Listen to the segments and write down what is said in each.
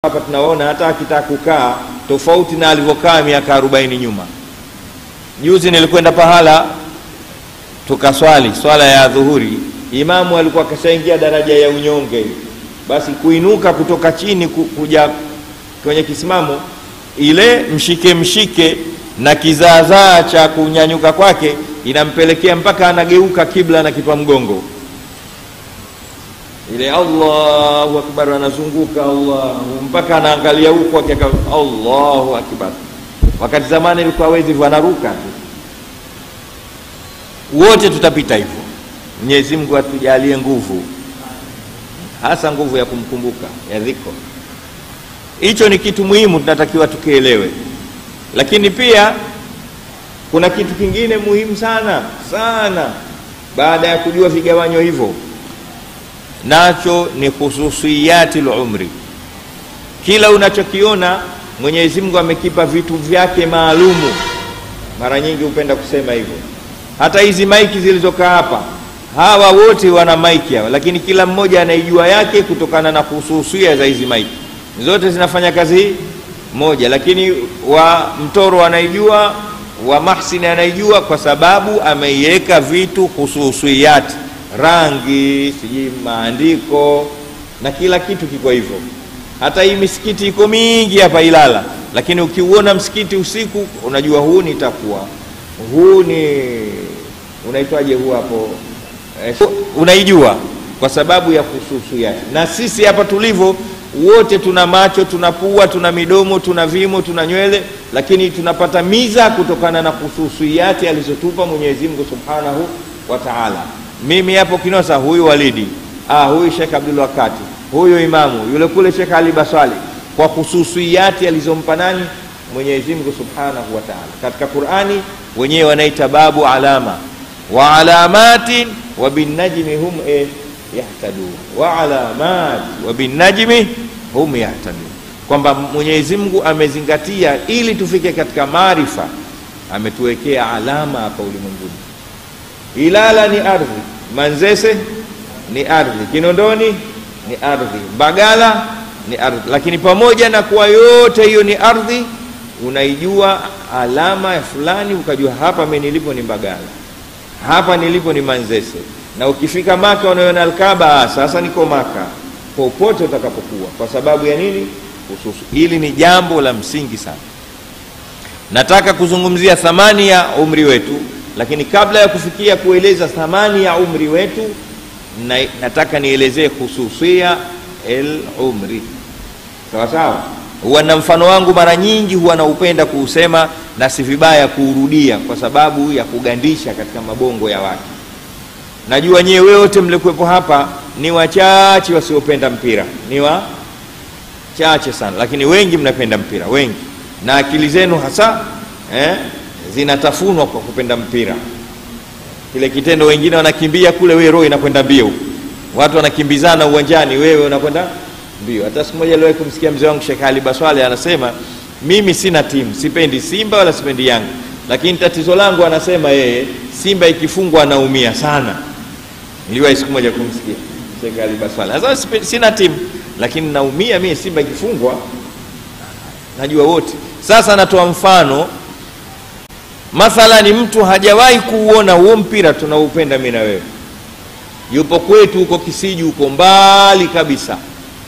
hapa tunaona hata akitaka kukaa tofauti na alivyokaa miaka 40 nyuma. Juzi nilikwenda pahala tukaswali swala ya dhuhuri, imamu alikuwa kashaingia daraja ya unyonge, basi kuinuka kutoka chini kuja kwenye kisimamo, ile mshike mshike na kizaazaa cha kunyanyuka kwake inampelekea mpaka anageuka kibla na kipa mgongo ile Allahu akbar, anazunguka Allahu mpaka anaangalia huko akiaka Allahu akbar. Wakati zamani ilikuwa hawezi hivyo, anaruka tu. Wote tutapita hivyo. Mwenyezi Mungu atujalie nguvu, hasa nguvu ya kumkumbuka ya dhiko. Hicho ni kitu muhimu, tunatakiwa tukielewe. Lakini pia kuna kitu kingine muhimu sana sana, baada ya kujua vigawanyo hivyo nacho ni khususiyati lumri. Kila unachokiona Mwenyezi Mungu amekipa vitu vyake maalumu. Mara nyingi hupenda kusema hivyo. Hata hizi maiki zilizokaa hapa, hawa wote wana maiki hawa, lakini kila mmoja anaijua yake kutokana na khususia za hizi maiki. Zote zinafanya kazi moja, lakini wa mtoro anaijua, wa mahsini anaijua, kwa sababu ameiweka vitu khususiyati rangi sijui maandiko na kila kitu kiko hivyo. Hata hii misikiti iko mingi hapa Ilala, lakini ukiuona msikiti usiku unajua huu ni takwa, huu ni unaitwaje, huu hapo eh, unaijua kwa sababu ya kususu yake. Na sisi hapa tulivyo wote, tuna macho, tuna pua, tuna midomo, tuna vimo, tuna nywele, lakini tunapata miza kutokana na khususiyati alizotupa Mwenyezi Mungu Subhanahu wa Ta'ala. Mimi hapo Kinosa, huyu Walidi, ah, huyu Sheikh Abdul Wakati, huyu imamu yule kule Sheikh Ali Baswali, kwa khususiyati alizompa nani? Mwenyezi Mungu Subhanahu wa Ta'ala. Katika Qur'ani wenyewe wanaita babu alama wa alamatin wa binnajmi hum eh, yahtadun wa alamat wa binnajmi hum yahtadun, kwamba Mwenyezi Mungu amezingatia ili tufike katika maarifa, ametuwekea alama hapa ulimwenguni. Ilala ni ardhi, Manzese ni ardhi, Kinondoni ni ardhi, Mbagala ni ardhi. Lakini pamoja na kuwa yote hiyo ni ardhi, unaijua alama ya fulani, ukajua hapa mimi nilipo ni Mbagala, hapa nilipo ni Manzese. Na ukifika Maka unaona Alkaba, sasa niko Maka, popote utakapokuwa. Kwa sababu ya nini? Hususu. Hili ni jambo la msingi sana. Nataka kuzungumzia thamani ya umri wetu lakini kabla ya kufikia kueleza thamani ya umri wetu na, nataka nielezee khususia el umri sawa sawa. Huwa na mfano wangu mara nyingi huwa naupenda kuusema na si vibaya kuurudia, kwa sababu ya kugandisha katika mabongo ya watu. Najua nyewe wote mlikuwepo hapa ni wachache wasiopenda mpira, ni wachache sana, lakini wengi mnapenda mpira, wengi na akili zenu hasa eh, zinatafunwa kwa kupenda mpira. Kile kitendo, wengine wanakimbia kule, wewe roho inakwenda mbio, watu wanakimbizana uwanjani, wewe unakwenda mbio. Hata siku moja aliwahi kumsikia mzee wangu Sheikh Ali Baswale anasema, mimi sina timu, sipendi Simba wala sipendi Yanga, lakini tatizo langu, anasema yeye, Simba ikifungwa anaumia sana. Niliwahi siku moja kumsikia Sheikh Ali Baswale, sasa sina timu, lakini naumia mimi Simba ikifungwa, najua wote. Sasa natoa mfano Mathalani, mtu hajawahi kuuona huo mpira tunaupenda mimi na wewe, yupo kwetu huko Kisiju, huko mbali kabisa,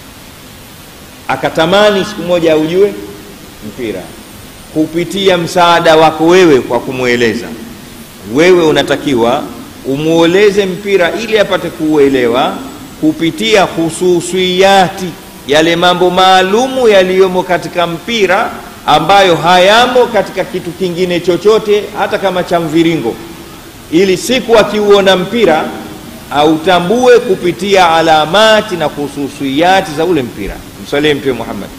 akatamani siku moja aujue mpira kupitia msaada wako wewe, kwa kumweleza wewe. Unatakiwa umweleze mpira ili apate kuuelewa kupitia hususiyati, yale mambo maalumu yaliyomo katika mpira ambayo hayamo katika kitu kingine chochote, hata kama cha mviringo, ili siku akiuona mpira autambue kupitia alamati na khususiyati za ule mpira. Msalie Mtume Muhammad.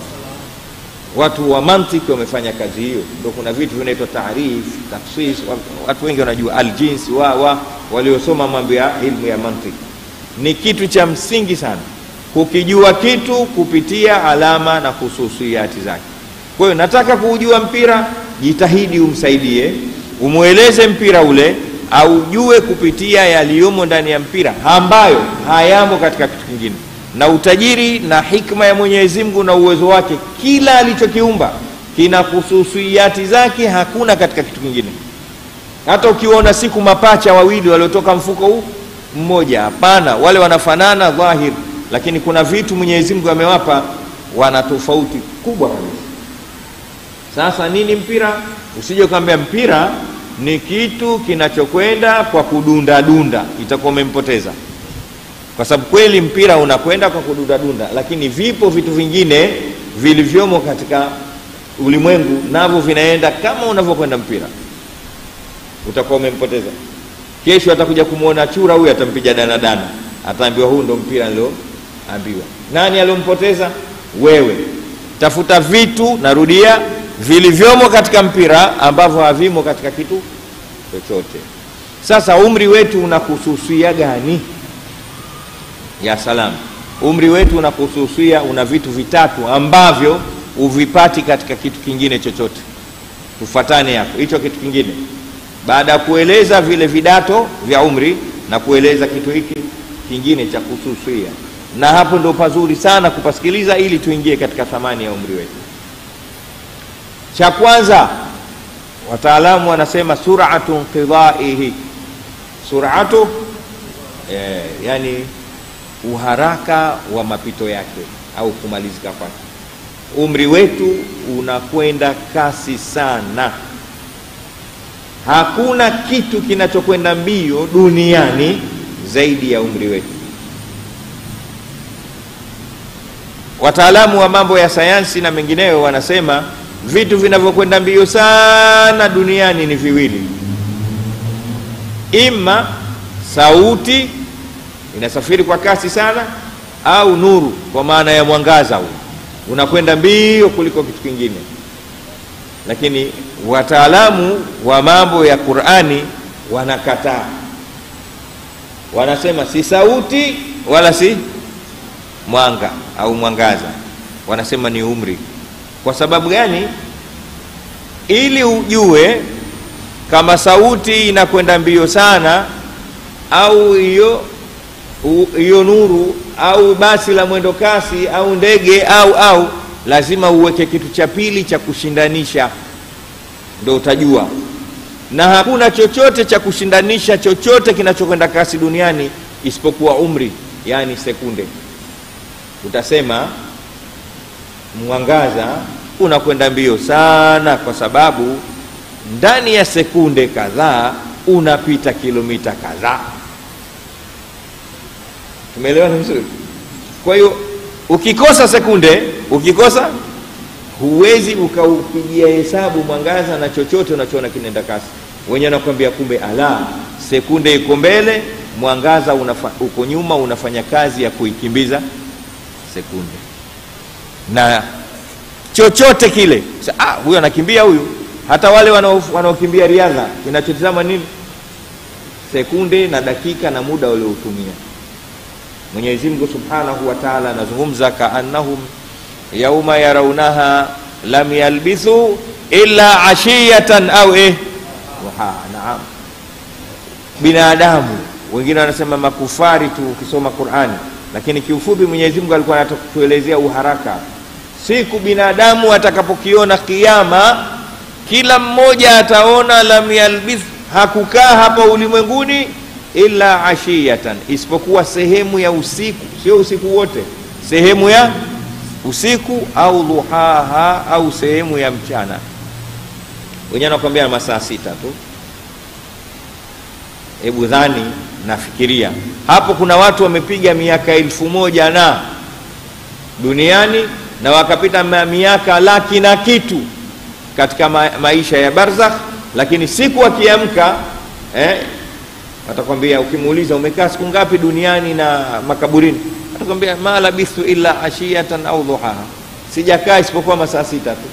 Watu wa mantiki wamefanya kazi hiyo, ndio kuna vitu vinaitwa taarif, tafsis. Watu wengi wanajua aljinsi wa, wa waliosoma mambo ya ilmu ya mantiki, ni kitu cha msingi sana kukijua kitu kupitia alama na khususiyati zake. Kwa hiyo nataka kuujua mpira, jitahidi umsaidie, umweleze mpira ule, aujue kupitia yaliyomo ndani ya mpira ambayo hayamo katika kitu kingine. na utajiri na hikma ya Mwenyezi Mungu na uwezo wake, kila alichokiumba kina khususiyati zake, hakuna katika kitu kingine. Hata ukiona siku mapacha wawili waliotoka mfuko huu mmoja, hapana, wale wanafanana dhahir, lakini kuna vitu Mwenyezi Mungu amewapa, wana tofauti kubwa kabisa. Sasa nini mpira? Usije ukaambia mpira ni kitu kinachokwenda kwa kudunda dunda, itakuwa umempoteza kwa sababu kweli mpira unakwenda kwa kudundadunda, lakini vipo vitu vingine vilivyomo katika ulimwengu navyo vinaenda kama unavyokwenda mpira, utakuwa umempoteza. Kesho atakuja kumwona chura huyu, atampiga danadana, ataambiwa huu ndo mpira nilioambiwa. Nani aliompoteza? Wewe. Tafuta vitu, narudia, vilivyomo katika mpira ambavyo havimo katika kitu chochote. Sasa umri wetu unakususia gani? ya salam, umri wetu unakususia, una vitu vitatu ambavyo uvipati katika kitu kingine chochote. Tufatane hapo, hicho kitu kingine, baada ya kueleza vile vidato vya umri na kueleza kitu hiki kingine cha kususia, na hapo ndo pazuri sana kupasikiliza, ili tuingie katika thamani ya umri wetu. Cha kwanza, wataalamu wanasema suratu inqidaihi, suratu eh, yani uharaka wa mapito yake au kumalizika kwake. Umri wetu unakwenda kasi sana. Hakuna kitu kinachokwenda mbio duniani zaidi ya umri wetu. Wataalamu wa mambo ya sayansi na mengineyo wanasema vitu vinavyokwenda mbio sana duniani ni viwili, ima sauti inasafiri kwa kasi sana, au nuru, kwa maana ya mwangaza huu unakwenda mbio kuliko kitu kingine. Lakini wataalamu wa mambo ya Qur'ani wanakataa, wanasema si sauti wala si mwanga au mwangaza, wanasema ni umri. Kwa sababu gani? Ili ujue kama sauti inakwenda mbio sana au hiyo hiyo nuru au basi la mwendo kasi au ndege au au, lazima uweke kitu cha pili cha kushindanisha, ndo utajua. Na hakuna chochote cha kushindanisha chochote kinachokwenda kasi duniani isipokuwa umri, yani sekunde. Utasema mwangaza unakwenda mbio sana, kwa sababu ndani ya sekunde kadhaa unapita kilomita kadhaa. Tumeelewana vizuri? Kwa hiyo ukikosa sekunde, ukikosa huwezi ukaupigia hesabu mwangaza na chochote unachoona kinaenda kasi. Wenyewe nakwambia, kumbe ala, sekunde iko mbele, mwangaza unafa, uko nyuma, unafanya kazi ya kuikimbiza sekunde. Na chochote kile, ah, huyu anakimbia huyu. Hata wale wanaokimbia riadha, kinachotizama nini? Sekunde na dakika na muda waliotumia. Mwenyezi Mungu Subhanahu wa Ta'ala anazungumza kaannahum yauma yarawnaha lam yalbithu illa ashiyatan au eh duha. Naam, binadamu wengine wanasema makufari tu ukisoma Qur'ani, lakini kiufupi Mwenyezi Mungu alikuwa anatuelezea uharaka. Siku binadamu atakapokiona kiyama, kila mmoja ataona lam yalbith, hakukaa hapa ulimwenguni illa ashiyatan, isipokuwa sehemu ya usiku, sio usiku wote, sehemu ya usiku au duhaha, au sehemu ya mchana. Wenyewe nakwambia masaa sita tu. Hebu dhani, nafikiria hapo, kuna watu wamepiga miaka elfu moja na duniani na wakapita miaka laki na kitu katika ma maisha ya barzakh, lakini siku akiamka eh, atakwambia ukimuuliza umekaa siku ngapi duniani na makaburini, atakwambia ma labithu illa ashiyatan au duhaha, sijakaa isipokuwa masaa sita tu.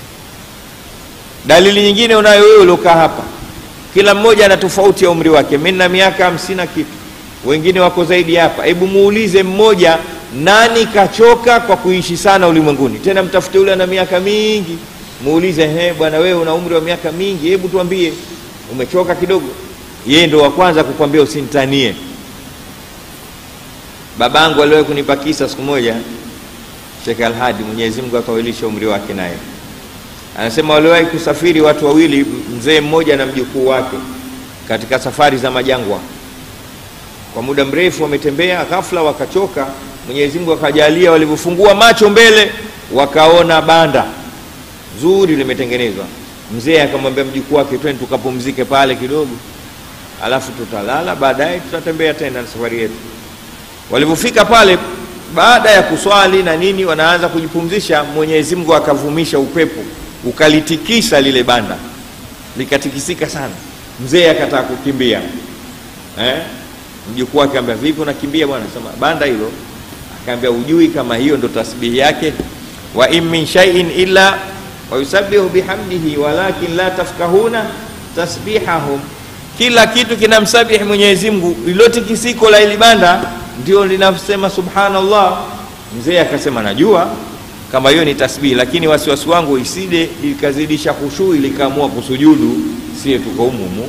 Dalili nyingine unayo wewe uliokaa hapa, kila mmoja ana tofauti ya umri wake. Mimi na miaka hamsini na kitu, wengine wako zaidi hapa. Hebu muulize mmoja, nani kachoka kwa kuishi sana ulimwenguni? Tena mtafute yule ana miaka mingi, muulize, he bwana, wewe una umri wa miaka mingi, hebu tuambie umechoka kidogo yeye ndo wa kwanza kukwambia usinitanie. babangu aliwahi kunipa kisa siku moja Sheikh Alhadi Mwenyezi Mungu akawilisha umri wake naye anasema waliwahi kusafiri watu wawili mzee mmoja na mjukuu wake katika safari za majangwa kwa muda mrefu wametembea ghafla wakachoka Mwenyezi Mungu akajalia walivyofungua macho mbele wakaona banda zuri limetengenezwa mzee akamwambia mjukuu wake twende tukapumzike pale kidogo alafu tutalala baadaye tutatembea tena na safari yetu walivyofika pale baada ya kuswali na nini wanaanza kujipumzisha mwenyezi mungu akavumisha upepo ukalitikisa lile banda likatikisika sana mzee akataka kukimbia eh? mjukuu wake ambia vipi unakimbia bwana sema banda hilo akaambia ujui kama hiyo ndo tasbihi yake wa in min shay'in illa wayusabbihu bihamdihi walakin la tafkahuna tasbihahum kila kitu kinamsabihi mwenyezi mungu lilotikisiko la ili banda ndio linasema subhanallah mzee akasema najua kama hiyo ni tasbihi lakini wasiwasi wangu isije ikazidisha khushui likaamua kusujudu sie tuko umumu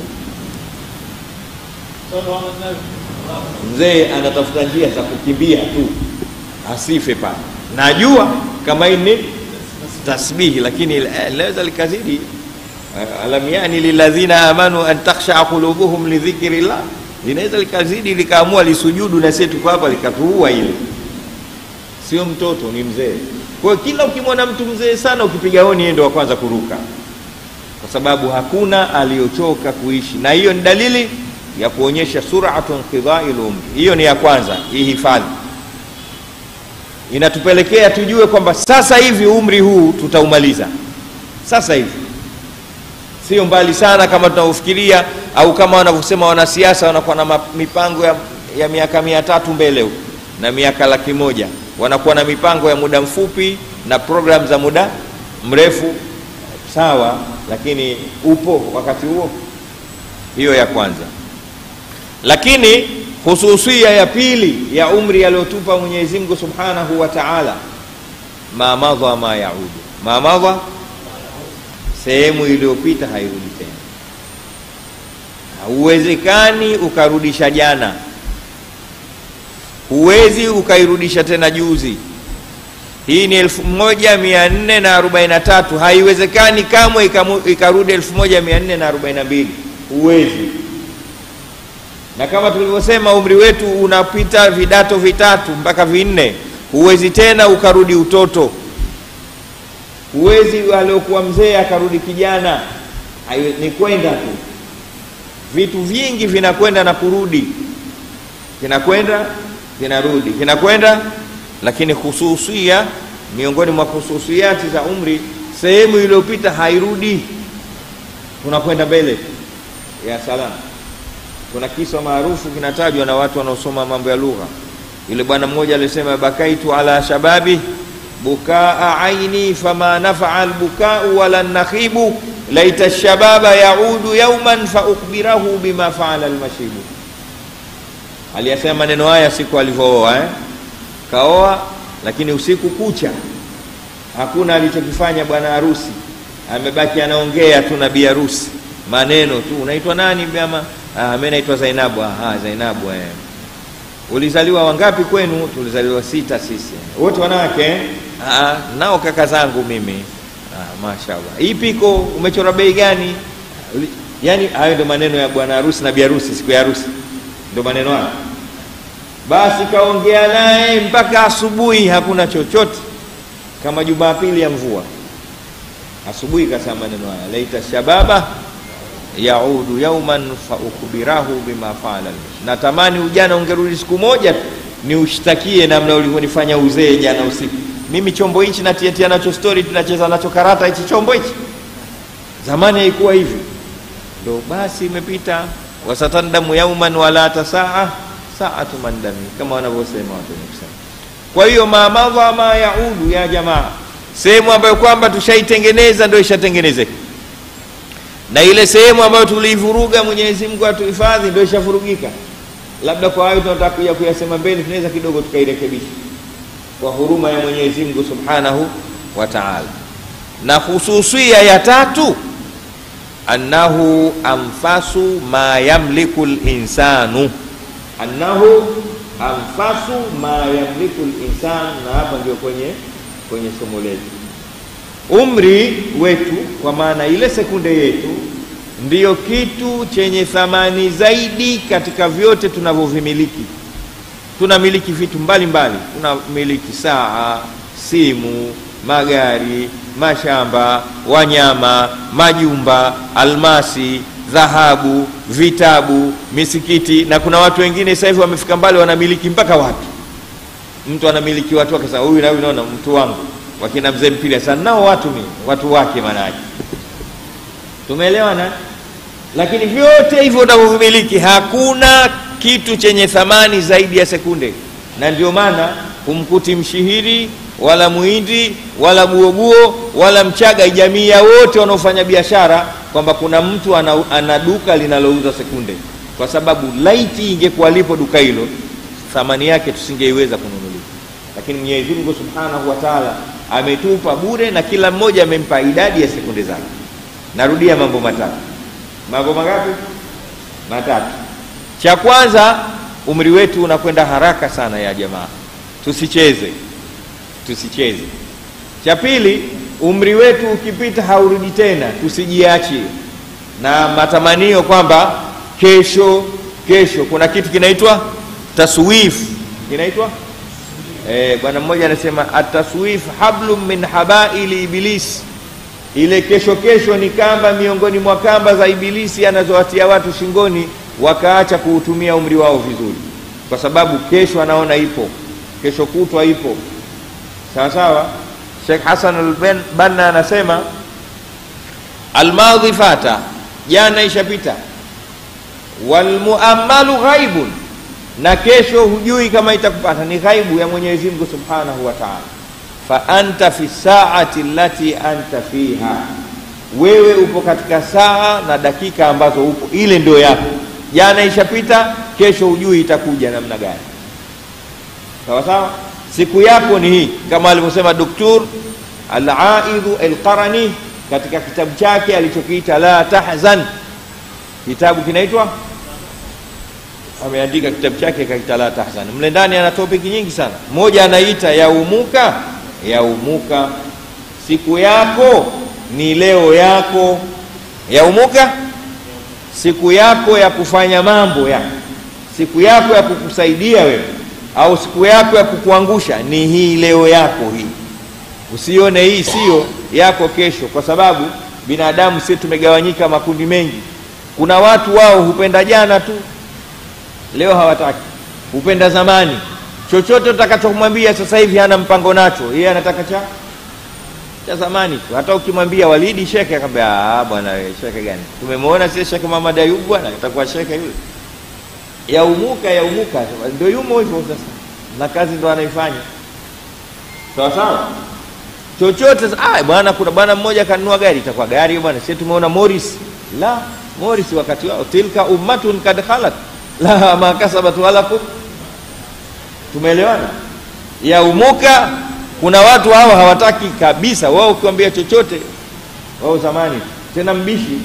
mzee anatafuta njia za kukimbia tu asife pale najua kama hii ni tasbihi lakini linaweza likazidi alam yani liladhina amanu an takhshaa qulubuhum lidhikri llah linaweza likazidi likaamua lisujudu na sie tuko hapa likatuua ile sio mtoto ni mzee kwa hiyo kila ukimwona mtu mzee sana ukipiga honi yeye ndo wa kwanza kuruka kwa sababu hakuna aliyochoka kuishi na hiyo ni dalili ya kuonyesha suratu inqidai lumri hiyo ni ya kwanza ihifadhi inatupelekea tujue kwamba sasa hivi umri huu tutaumaliza sasa hivi sio mbali sana kama tunavyofikiria au kama wanavyosema wanasiasa wanakuwa na mipango ya, ya miaka mia tatu mbele huko na miaka laki moja wanakuwa na mipango ya muda mfupi na program za muda mrefu sawa lakini upo wakati huo hiyo ya kwanza lakini hususia ya pili ya umri aliyotupa mwenyezi mungu subhanahu wa taala ma madha ma yaudu ma madha sehemu iliyopita hairudi tena hauwezekani ukarudisha jana huwezi ukairudisha tena juzi hii ni elfu moja mia nne na arobaini na tatu haiwezekani kamwe ikarudi elfu moja mia nne na arobaini na mbili huwezi na kama tulivyosema umri wetu unapita vidato vitatu mpaka vinne huwezi tena ukarudi utoto huwezi aliokuwa mzee akarudi kijana Hayo, ni kwenda tu vitu vingi vinakwenda na kurudi kinakwenda kinarudi kinakwenda lakini hususia miongoni mwa hususiati za umri sehemu iliyopita hairudi tunakwenda mbele ya salama kuna kisa maarufu kinatajwa na watu wanaosoma mambo ya lugha yule bwana mmoja alisema bakaitu ala shababi bukaa aini fama nafaa albukau wala nakhibu laita shababa yaudu yauman faukbirahu bima faala almashibu aliyasema maneno haya siku alivyooa eh? kaoa lakini usiku kucha hakuna alichokifanya bwana harusi amebaki anaongea tu na bi harusi maneno tu unaitwa nani bama ah, mi naitwa zainabu ah, zainabu eh. ulizaliwa wangapi kwenu tulizaliwa sita sisi wote wanawake eh? ah, nao kaka zangu mimi ah, mashallah hii piko umechora bei gani yaani hayo ndio maneno ya bwana harusi na bi harusi siku ya harusi ndio maneno hayo basi kaongea naye mpaka asubuhi hakuna chochote kama jumapili ya mvua asubuhi kasema maneno haya laita shababa yaudu yauman faukbirahu bima faala natamani ujana ungerudi siku moja ni ushtakie namna ulivyonifanya uzee jana usiku mimi chombo hichi natiatia nacho stori tunacheza nacho karata hichi chombo hichi zamani haikuwa hivi ndo basi imepita wasatandamu yauman wala tasaa saatu mandami kama wanavyosema watu wenye kusema kwa hiyo mamadha ma yaudu ya jamaa sehemu ambayo kwamba tushaitengeneza ndio ishatengenezeka na ile sehemu ambayo tuliivuruga mwenyezi mungu atuhifadhi ndio ishafurugika labda kwa hayo tunataka kuja kuyasema mbele tunaweza kidogo tukairekebisha kwa huruma ya mwenyezi mungu subhanahu wa taala na hususia ya tatu annahu anfasu ma yamliku linsanu annahu anfasu ma yamliku linsan, na hapa ndio kwenye kwenye somo letu. Umri wetu kwa maana ile sekunde yetu ndiyo kitu chenye thamani zaidi katika vyote tunavyovimiliki. Tunamiliki vitu mbalimbali, tunamiliki saa, simu, magari, mashamba, wanyama, majumba, almasi, dhahabu, vitabu, misikiti, na kuna watu wengine sasa hivi wamefika mbali, wanamiliki mpaka watu. Mtu anamiliki watu wake, sasa huyu na huyu, naona mtu wangu, wakina mzee mpira sana nao watu ni watu wake, maanake tumeelewana. Lakini vyote hivyo unavyovimiliki hakuna kitu chenye thamani zaidi ya sekunde, na ndio maana humkuti mshihiri wala muhindi wala buobuo wala mchaga, jamii ya wote wanaofanya biashara kwamba kuna mtu ana, ana duka linalouza sekunde, kwa sababu laiti ingekuwa lipo duka hilo thamani yake tusingeiweza kununulia. Lakini Mwenyezi Mungu Subhanahu wa Ta'ala ametupa bure, na kila mmoja amempa idadi ya sekunde zake. Narudia mambo matatu. Mambo mangapi? Matatu. Cha kwanza, umri wetu unakwenda haraka sana ya jamaa, tusicheze, tusicheze. Cha pili, umri wetu ukipita haurudi tena, tusijiachie na matamanio kwamba kesho, kesho. Kuna kitu kinaitwa taswif, kinaitwa eh, bwana mmoja anasema ataswif hablum min habaili iblis ile kesho kesho ni kamba miongoni mwa kamba za Ibilisi anazowatia watu shingoni, wakaacha kuutumia umri wao vizuri, kwa sababu kesho anaona ipo, kesho kutwa ipo. Sawa sawa. Sheikh Hassan al-Banna anasema almadhi fata, jana ishapita, walmuammalu ghaibun, na kesho hujui kama itakupata, ni ghaibu ya Mwenyezi Mungu Subhanahu wa Ta'ala fa anta fi saati allati anta fiha, wewe upo katika saa na dakika ambazo upo, ile ndio yako. Jana ishapita, kesho hujui itakuja namna gani. Sawa sawa, siku yako ni hii, kama alivyosema Doktor Al-Aidhu Al-Qarani katika kitabu chake alichokiita La Tahzan. Kitabu kinaitwa ameandika kitabu chake kaita La Tahzan. Mle ndani ana topiki nyingi sana, moja anaita yaumuka yaumuka, siku yako ni leo yako. Yaumuka, siku yako ya kufanya mambo yako, siku yako ya kukusaidia wewe, au siku yako ya kukuangusha ni hii leo yako hii. Usione hii sio yako kesho, kwa sababu binadamu sisi tumegawanyika makundi mengi. Kuna watu wao hupenda jana tu, leo hawataki, hupenda zamani chochote utakachomwambia sasa hivi hana mpango nacho, yeye anataka cha cha zamani tu. Hata ukimwambia Walidi shekhe, akamwambia ah, bwana wewe shekhe gani? Tumemwona sisi Shekhe Muhammad Ayub bwana, atakuwa shekhe yule. Yaumuka yaumuka, ndio yumo hivyo sasa, na kazi ndo anaifanya sawa sawa. Chochote ah, bwana, kuna bwana mmoja kanunua gari, itakuwa gari bwana. Sisi tumeona Morris, la Morris wakati wao, tilka ummatun kad khalat la ma kasabat walakum Tumeelewana? Yaumuka, kuna watu hao hawataki kabisa. Wao ukiwambia chochote, wao zamani tena mbishi.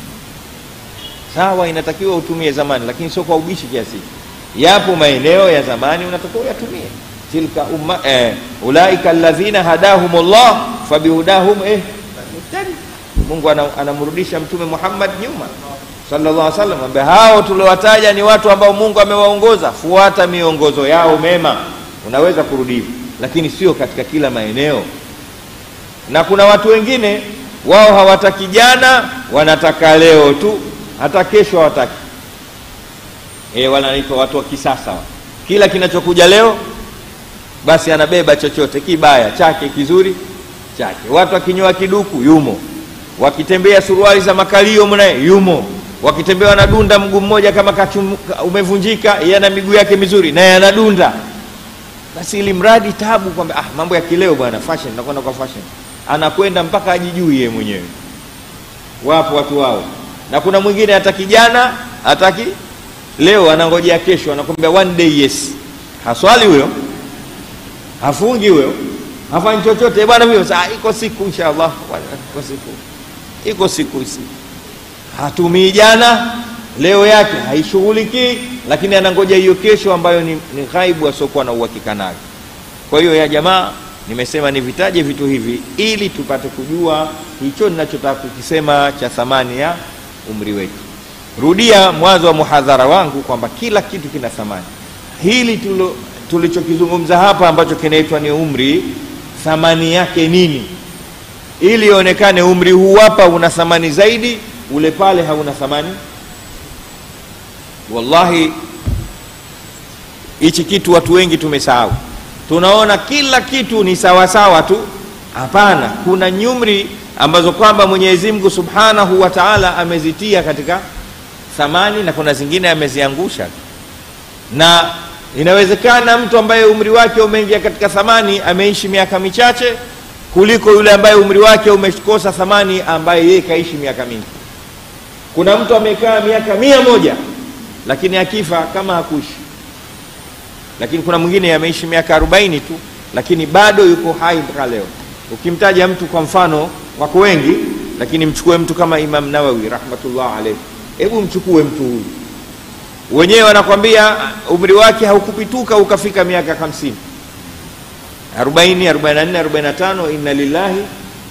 Sawa, inatakiwa utumie zamani, lakini sio kwa ubishi kiasi. Yapo maeneo ya zamani unatakiwa uyatumie. tilka umma eh, ulaika alladhina hadahumullah fabihudahum eh, muhtadi. Mungu anamrudisha Mtume Muhammad nyuma sallallahu alaihi wasallam, ambaye hao tuliowataja ni watu ambao Mungu amewaongoza. Fuata miongozo yao mema, unaweza kurudi hivyo, lakini sio katika kila maeneo. Na kuna watu wengine wao hawataki jana, wanataka leo tu, hata kesho hawataki. E, wanaitwa watu wa kisasa. Kila kinachokuja leo basi anabeba chochote kibaya chake, kizuri chake. Watu wakinyoa kiduku yumo, wakitembea suruali za makalio mnaye yumo wakitembea wanadunda mguu mmoja kama kachum, umevunjika yeye ana miguu yake mizuri naye anadunda. Basi ili mradi tabu kwamba ah, mambo ya kileo bwana, fashion nakwenda kwa fashion, anakwenda mpaka ajijui yeye mwenyewe. Wapo watu wao, na kuna mwingine hata kijana hataki leo, anangojea kesho, anakwambia one day yes. Haswali huyo, hafungi huyo, hafanyi chochote bwana huyo. Saa iko siku inshallah, iko siku, iko siku isi hatumii jana, leo yake haishughulikii lakini anangoja hiyo kesho ambayo ni, ni ghaibu asiokuwa na uhakika nayo kwa hiyo ya jamaa nimesema nivitaje vitu hivi ili tupate kujua hicho ninachotaka kukisema cha thamani ya umri wetu rudia mwanzo wa muhadhara wangu kwamba kila kitu kina thamani hili tulo, tulichokizungumza hapa ambacho kinaitwa ni umri thamani yake nini ili ionekane umri huu hapa una thamani zaidi ule pale hauna thamani wallahi hichi kitu watu wengi tumesahau tunaona kila kitu ni sawasawa tu hapana kuna nyumri ambazo kwamba mwenyezi mungu subhanahu wa taala amezitia katika thamani na kuna zingine ameziangusha na inawezekana mtu ambaye umri wake umeingia katika thamani ameishi miaka michache kuliko yule ambaye umri wake umekosa thamani ambaye yeye kaishi miaka mingi kuna mtu amekaa miaka mia moja lakini akifa kama hakuishi lakini kuna mwingine ameishi miaka arobaini tu lakini bado yuko hai mpaka leo ukimtaja mtu kwa mfano wako wengi lakini mchukue mtu kama imam nawawi rahmatullah alaihi hebu mchukue mtu huyu wenyewe wanakwambia umri wake haukupituka ukafika miaka hamsini arobaini arobaini na nne arobaini na tano inna lillahi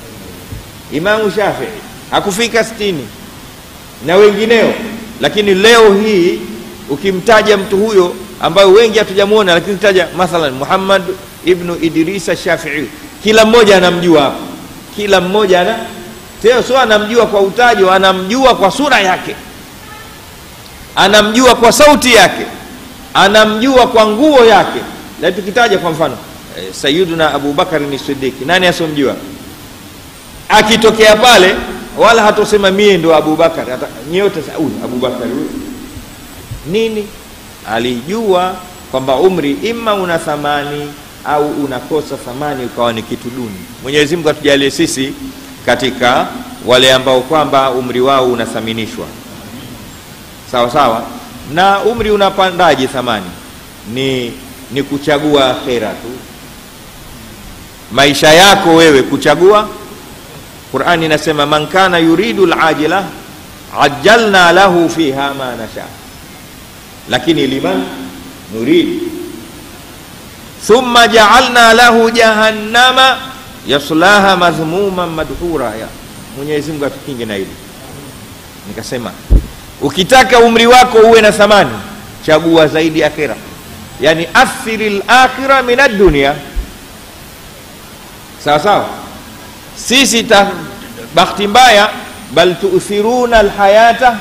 imamu shafii hakufika sitini na wengineo lakini leo hii ukimtaja mtu huyo ambayo wengi hatujamwona lakini taja mathalan muhammad ibnu idrisa shafii kila mmoja anamjua hapa kila mmoja ana teo sio anamjua kwa utajo anamjua kwa sura yake anamjua kwa sauti yake anamjua kwa nguo yake na tukitaja kwa mfano eh, sayiduna abubakari ni sidiki nani asomjua akitokea pale wala hatosema mie ndo abubakar nyote huyu abubakari huyu nini alijua kwamba umri ima una thamani au unakosa thamani ukawa ni kitu duni mwenyezi mungu atujalie sisi katika wale ambao kwamba umri wao unathaminishwa sawa sawa na umri unapandaje thamani ni ni kuchagua akhera tu maisha yako wewe kuchagua qurani inasema man kana yuridu lajila ajalna lahu fiha ma nasha lakini liman nurid thumma jaalna lahu jahannama yaslaha madhmuman madhura ya mwenyezi mungu atukinge na hili nikasema ukitaka umri wako uwe na thamani chagua zaidi akhira yani athiri lakhira min addunia sawa sawa sisi ta, bahati mbaya bal tuuthiruna alhayata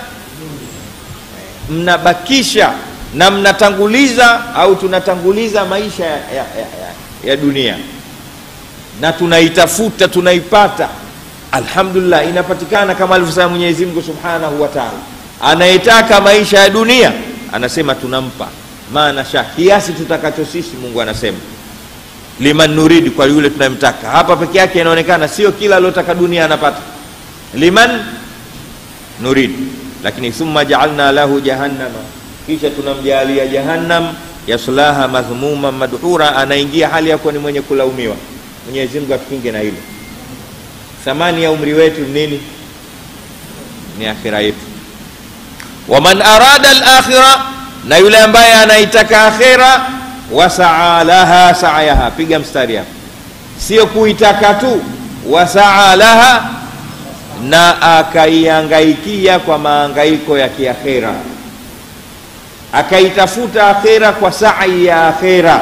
mnabakisha na mnatanguliza au tunatanguliza maisha ya, ya, ya, ya, ya dunia na tunaitafuta tunaipata alhamdulillah inapatikana kama alivyosema mwenyezi mungu subhanahu wa taala anayetaka maisha ya dunia anasema tunampa maana sha kiasi tutakacho sisi mungu anasema liman nuridi kwa yule tunayemtaka hapa peke yake inaonekana sio kila aliotaka dunia anapata liman nuridi lakini thumma jaalna lahu jahannama kisha tunamjaalia jahannam yaslaha madhmuma madhura anaingia hali yakuwa ni mwenye kulaumiwa mwenyezi mungu atukinge na hilo thamani ya umri wetu nini ni akhira yetu waman arada alakhira na yule ambaye anaitaka akhira wasaa laha sayaha piga mstari hapo sio kuitaka tu wasaa laha na akaiangaikia kwa maangaiko ya kiakhera akaitafuta akhera kwa sai ya akhera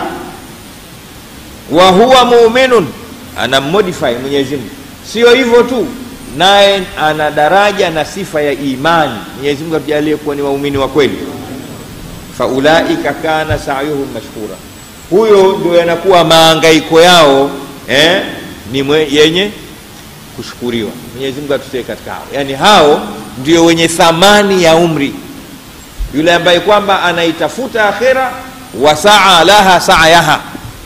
wa huwa muminun ana modify mwenyezi mungu sio hivyo tu naye ana daraja na sifa ya imani mwenyezi mungu atujalie kuwa ni waumini wa kweli faulaika kana sayuhum mashkura huyo ndio yanakuwa maangaiko yao eh, ni mwe, yenye kushukuriwa mwenyezi mungu atutie katika hao yaani hao ndio wenye thamani ya umri yule ambaye kwamba anaitafuta akhera wasaa laha sayaha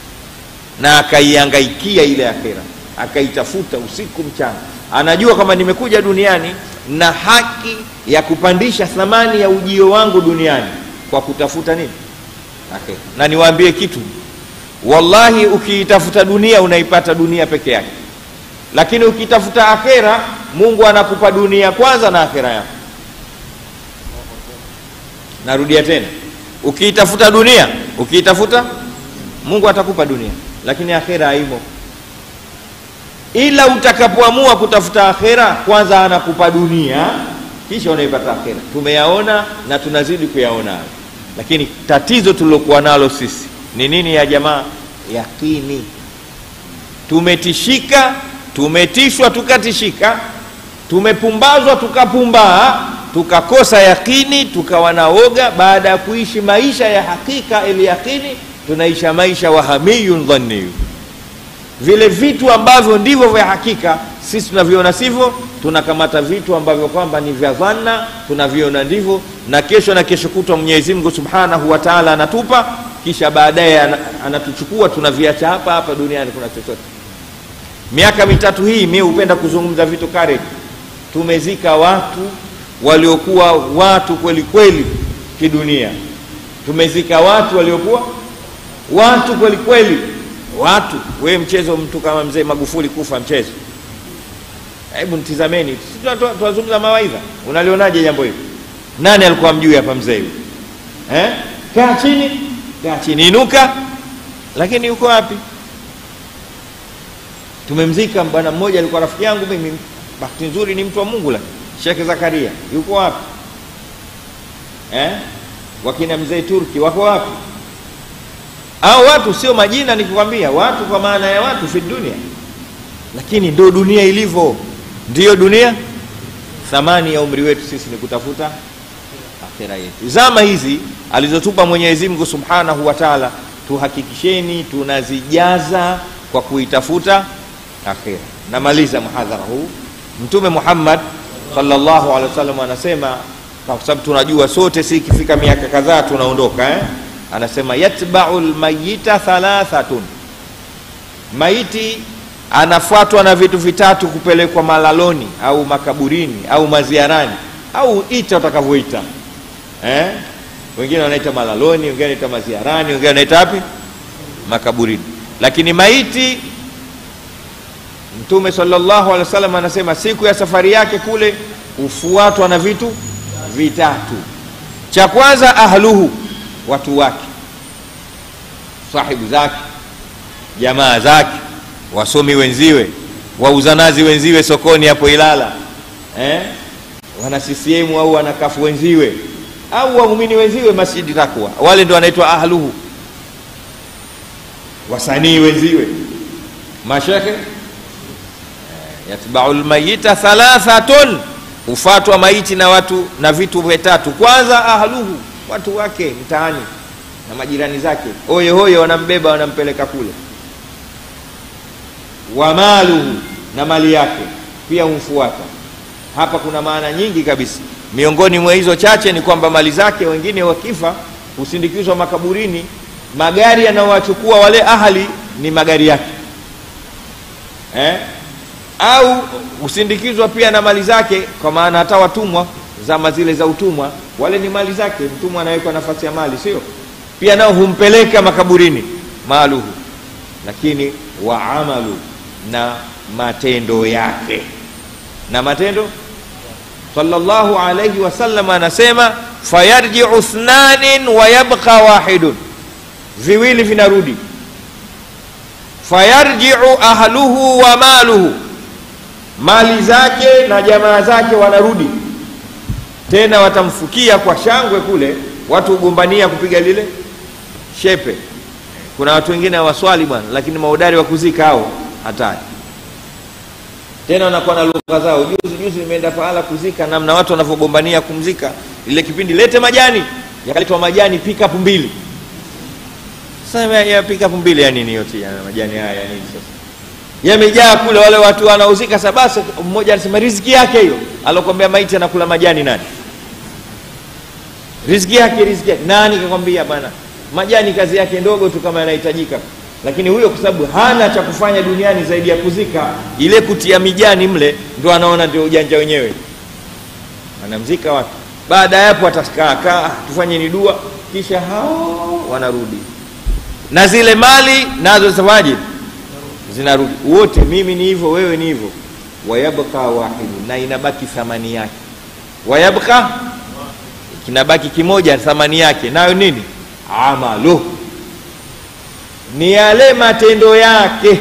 na akaiangaikia ile akhera akaitafuta usiku mchana anajua kwamba nimekuja duniani na haki ya kupandisha thamani ya ujio wangu duniani kwa kutafuta nini akhera na niwaambie kitu wallahi ukiitafuta dunia unaipata dunia peke yake lakini ukitafuta akhera mungu anakupa dunia kwanza na akhera yako narudia tena ukiitafuta dunia ukiitafuta mungu atakupa dunia lakini akhera haimo ila utakapoamua kutafuta akhera kwanza anakupa dunia kisha unaipata akhera tumeyaona na tunazidi kuyaona hayo lakini tatizo tulilokuwa nalo sisi ni nini ya jamaa yakini tumetishika tumetishwa tukatishika tumepumbazwa tukapumbaa tukakosa yakini tukawa na woga baada ya kuishi maisha ya hakika ili yakini tunaisha maisha wahamiyun dhanniyu vile vitu ambavyo ndivyo vya hakika sisi tunaviona sivyo tunakamata vitu ambavyo kwamba ni vya dhanna tunaviona ndivyo na kesho na kesho kutwa mwenyezi mungu subhanahu wa taala anatupa kisha baadaye ana- anatuchukua tunaviacha hapa hapa duniani kuna chochote miaka mitatu hii mi hupenda kuzungumza vitu kare tumezika watu waliokuwa watu kweli kweli kidunia tumezika watu waliokuwa watu kweli kweli watu we mchezo mtu kama mzee magufuli kufa mchezo hebu mtizameni Si tuna- tuna- tunazungumza mawaidha unalionaje jambo hili nani alikuwa mjui hapa mzee huyu eh? kaa chini kaa chini inuka lakini yuko wapi tumemzika bwana mmoja alikuwa rafiki yangu mimi bahati nzuri ni mtu wa mungu lakini shekhe zakaria yuko wapi eh? wakina mzee turki wako wapi au watu sio majina nikikwambia watu kwa maana ya watu fi dunia lakini ndo dunia ilivyo ndiyo dunia thamani ya umri wetu sisi ni kutafuta akhira yetu zama hizi alizotupa mwenyezi mungu subhanahu wa taala tuhakikisheni tunazijaza kwa kuitafuta akhira namaliza muhadhara huu mtume muhammad sallallahu alaihi wasallam anasema kwa sababu tunajua sote si ikifika miaka kadhaa tunaondoka eh? anasema yatbau lmayita thalathatun maiti anafuatwa na vitu vitatu kupelekwa malaloni au makaburini au maziarani au ita utakavyoita eh? wengine wanaita malaloni wengine wanaita maziarani wengine wanaita wapi makaburini lakini maiti mtume sallallahu alaihi wasallam anasema siku ya safari yake kule hufuatwa na vitu vitatu cha kwanza ahluhu watu wake sahibu zake jamaa zake wasomi wenziwe wauzanazi wenziwe sokoni hapo ilala eh? wana ccm au wanakafu wenziwe au waumini wenziwe masjidi takwa wale ndio wanaitwa ahluhu wasanii wenziwe mashekhe yatbau lmayita thalathatun hufatwa maiti na watu na vitu vitatu kwanza ahluhu watu wake mtaani na majirani zake oye hoye wanambeba wanampeleka kule wa maluhu na mali yake pia humfuata hapa kuna maana nyingi kabisa miongoni mwa hizo chache ni kwamba mali zake wengine wakifa husindikizwa makaburini magari yanayowachukua wale ahali ni magari yake eh? au husindikizwa pia na mali zake kwa maana hata watumwa zama zile za utumwa wale ni mali zake mtumwa anawekwa nafasi ya mali sio pia nao humpeleka makaburini maaluhu lakini wa amalu na matendo yake na matendo sallallahu alayhi wasallam anasema fayarjiu thnanin wa yabqa wahidun viwili vinarudi fayarjiu ahluhu wa maluhu mali zake na jamaa zake wanarudi tena watamfukia kwa shangwe kule watu hugombania kupiga lile shepe kuna watu wengine hawaswali bwana lakini maudari wa kuzika hao hatari tena wanakuwa na lugha zao juzi juzi nimeenda pahala kuzika namna watu wanavyogombania kumzika ile kipindi lete majani yakaletwa majani pickup mbili sasa ya, ya pickup mbili ya nini yote ya majani haya ya nini sasa yamejaa kule wale watu wanaozika sabasa mmoja anasema riziki yake hiyo alokwambia maiti anakula majani nani riziki yake riziki yake nani kakwambia bwana majani kazi yake ndogo tu kama yanahitajika lakini huyo kwa sababu hana cha kufanya duniani zaidi ya kuzika ile kutia mijani mle ndo anaona ndio ujanja wenyewe anamzika watu baada ya hapo atakaakaa tufanye ni dua kisha hao wanarudi na zile mali nazo zitafanyaje zinarudi wote mimi ni hivyo wewe ni hivyo wayabqa wahidu na inabaki thamani yake wayabqa kinabaki kimoja thamani yake nayo nini amalu ni yale matendo yake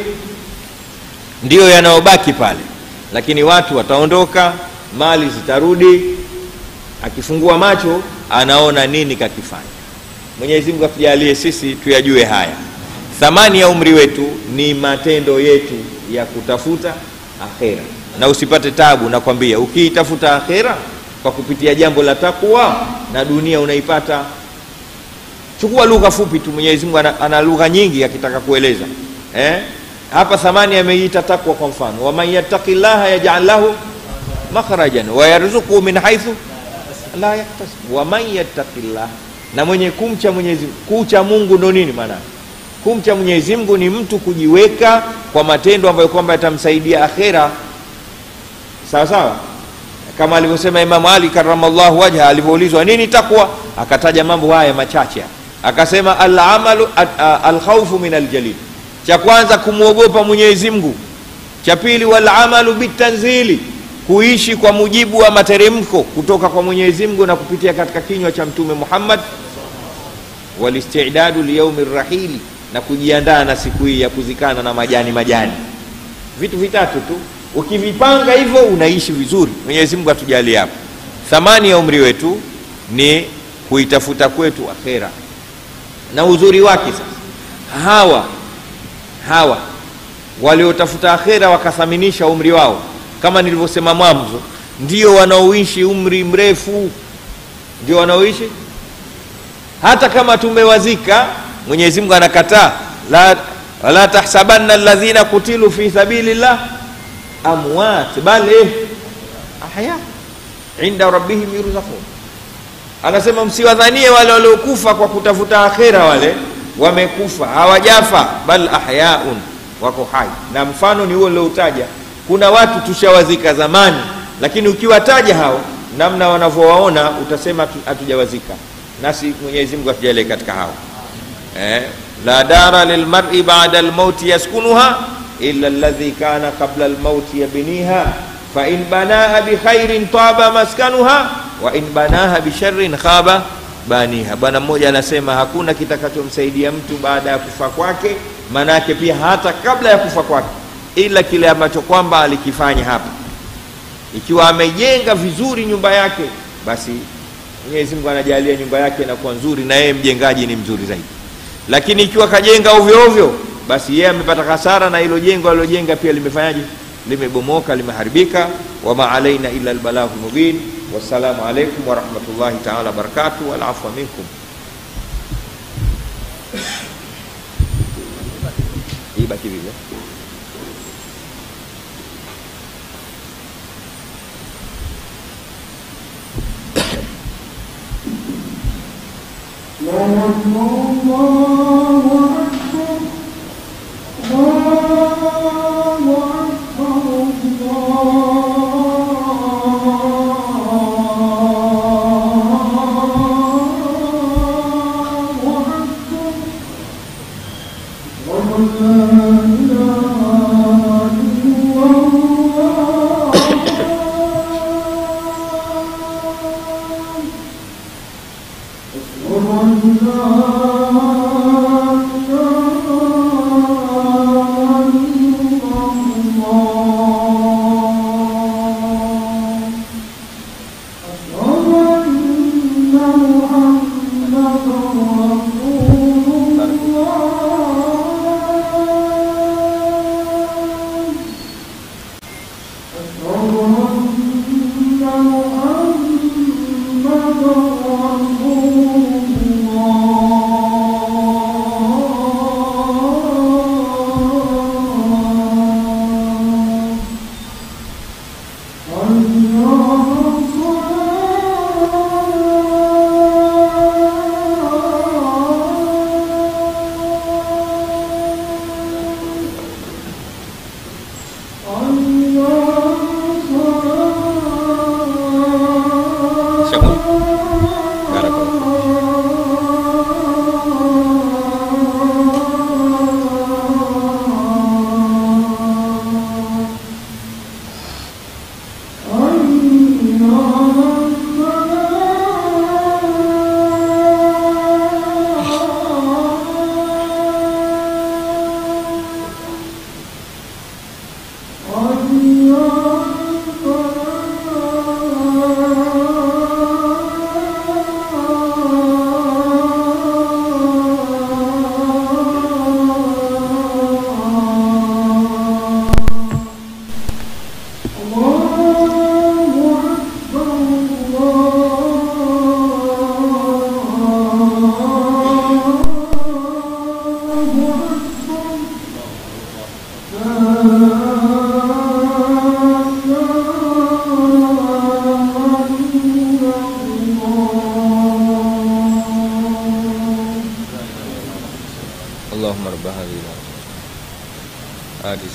ndiyo yanayobaki pale lakini watu wataondoka mali zitarudi akifungua macho anaona nini kakifanya mwenyezi mungu atujalie sisi tuyajue haya thamani ya umri wetu ni matendo yetu ya kutafuta akhera na usipate tabu nakwambia ukiitafuta akhera kwa kupitia jambo la takwa na dunia unaipata chukua lugha fupi tu mwenyezi mungu ana, ana lugha nyingi akitaka kueleza eh? hapa thamani ameiita takwa kwa mfano waman yattaki llaha yajal lahu makhrajan wayarzukuhu min haithu la yahtasib waman yattaki llah na mwenye kumcha mwenyezi kucha mungu ndo nini maana kumcha mwenyezi mungu ni mtu kujiweka kwa matendo ambayo kwamba yatamsaidia akhera sawa sawa kama alivyosema imamu ali karamallahu wajha alivyoulizwa nini takwa akataja mambo haya machache akasema alamalu alkhaufu min aljalil cha kwanza kumwogopa mwenyezi mungu cha pili walamalu bitanzili kuishi kwa mujibu wa materemko kutoka kwa mwenyezi mungu na kupitia katika kinywa cha mtume muhammad walistidadu liyaumi rahili na kujiandaa na siku hii ya kuzikana na majani majani vitu vitatu tu ukivipanga hivyo unaishi vizuri mwenyezi mungu atujalie hapo thamani ya umri wetu ni kuitafuta kwetu akhera na uzuri wake sasa hawa hawa waliotafuta akhera wakathaminisha umri wao kama nilivyosema mwanzo ndio wanaoishi umri mrefu ndio wanaoishi hata kama tumewazika mwenyezi mungu anakataa la, wala tahsabanna alladhina kutilu fi sabilillah amwat bal eh, ahya inda rabbihim yurzaqun anasema msiwadhanie wale waliokufa kwa kutafuta akhera wale wamekufa hawajafa bal ahyaun wako hai na mfano ni huo nilioutaja kuna watu tushawazika zamani lakini ukiwataja hao namna wanavyowaona utasema hatujawazika nasi mwenyezi mungu atujalie katika hao eh, la dara lilmari bada lmauti yaskunuha illa alladhi kana qabla lmauti yabniha fain banaha bikhairin taba maskanuha wa in banaha bisharrin khaba baniha bwana mmoja anasema hakuna kitakachomsaidia mtu baada ya kufa kwake maanaake pia hata kabla ya kufa kwake ila kile ambacho kwamba alikifanya hapa ikiwa amejenga vizuri nyumba yake basi mwenyezi mungu anajalia nyumba yake inakuwa nzuri na yeye mjengaji ni mzuri zaidi lakini ikiwa kajenga ovyo ovyo basi yeye amepata hasara na hilo jengo alilojenga pia limefanyaje limebomoka limeharibika wama alaina illa albalahu mubin wassalamu alaikum warahmatullahi taala wabarakatuh walafwa minkum ibaki vile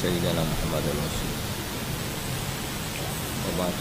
سيدنا محمد الرسول وبعد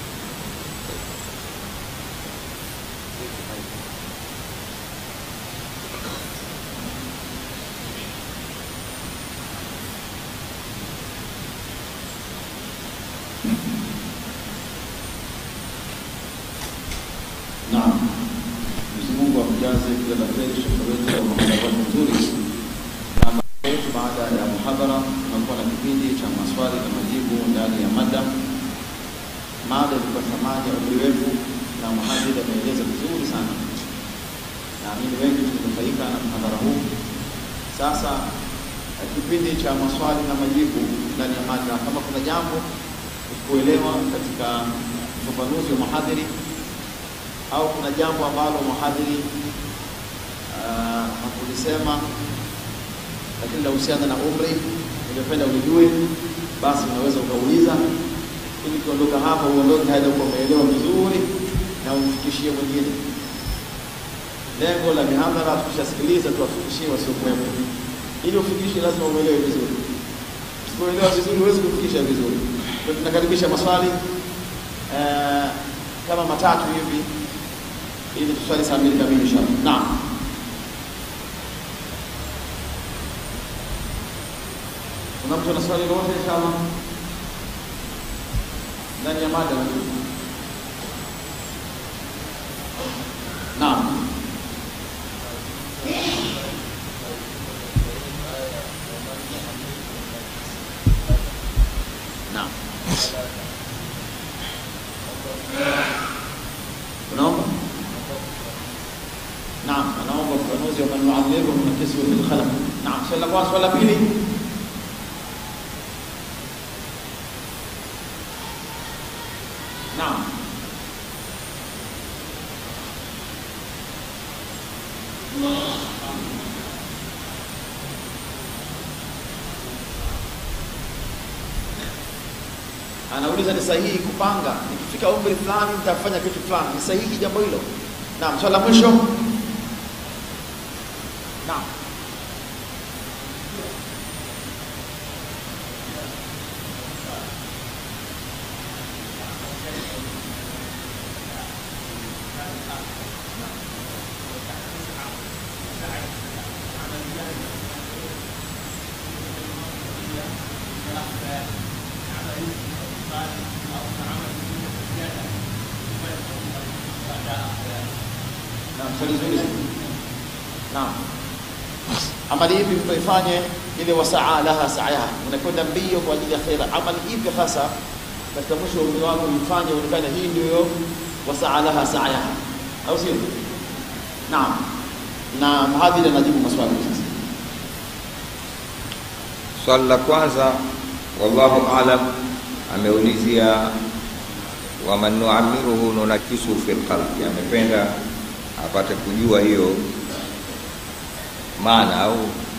Naam, Mwenyezi Mungu amjaze kila la kheri shekhe wetu kwa muhadhara mzuri. Na mada yetu baada ya muhadhara tunakuwa na kipindi cha maswali na majibu ndani ya mada. Mada ilikuwa thamani ya umri wetu, na mhadhiri ameeleza vizuri sana. Naamini wengi tumenufaika na mhadhara huu. Sasa eh, kipindi cha maswali na majibu ndani ya mada, kama kuna jambo kuelewa katika ufafanuzi wa mhadhiri au kuna jambo ambalo mhadhiri uh, hakulisema lakini linahusiana na umri, ungependa ulijue, basi unaweza ukauliza, ili ukiondoka hapa uondoke hadi uko umeelewa vizuri na umfikishie mwingine. Lengo la mihadhara, tukishasikiliza tuwafikishie wasiokuwepo, ili ufikishe lazima uelewe vizuri. Usipoelewa vizuri, huwezi kufikisha vizuri. Kwa hiyo tunakaribisha maswali uh, kama matatu hivi ili tuswali saa mbili kamili inshallah. Naam. Kuna mtu ana swali lolote inshallah? Ndani ya mada. Naam. Naam. Unaomba? Naam, anaomba ufafanuzi wa man yu'ammiruhu nakisuhu fil khalaq. Naam, swali la kwanza, swali la pili. Naam. Anauliza ni sahihi kupanga nikifika umri fulani nitafanya kitu fulani, ni sahihi jambo hilo? Naam, swali la mwisho. Naam. Naam, swali zuri sana. Naam. Amali ipi mtu ifanye ile wasaa laha sa'yaha, unakwenda mbio kwa ajili ya khaira. Amali ipi hasa katika mwisho wa umri wako ifanye uonekane hii ndio wasaa laha sa'yaha, au sio? Naam. Na mhadhiri anajibu maswali sasa. Swali la kwanza, wallahu alam, ameulizia waman nuamiruhu nunakisu fil khalqi, amependa apate kujua hiyo maana au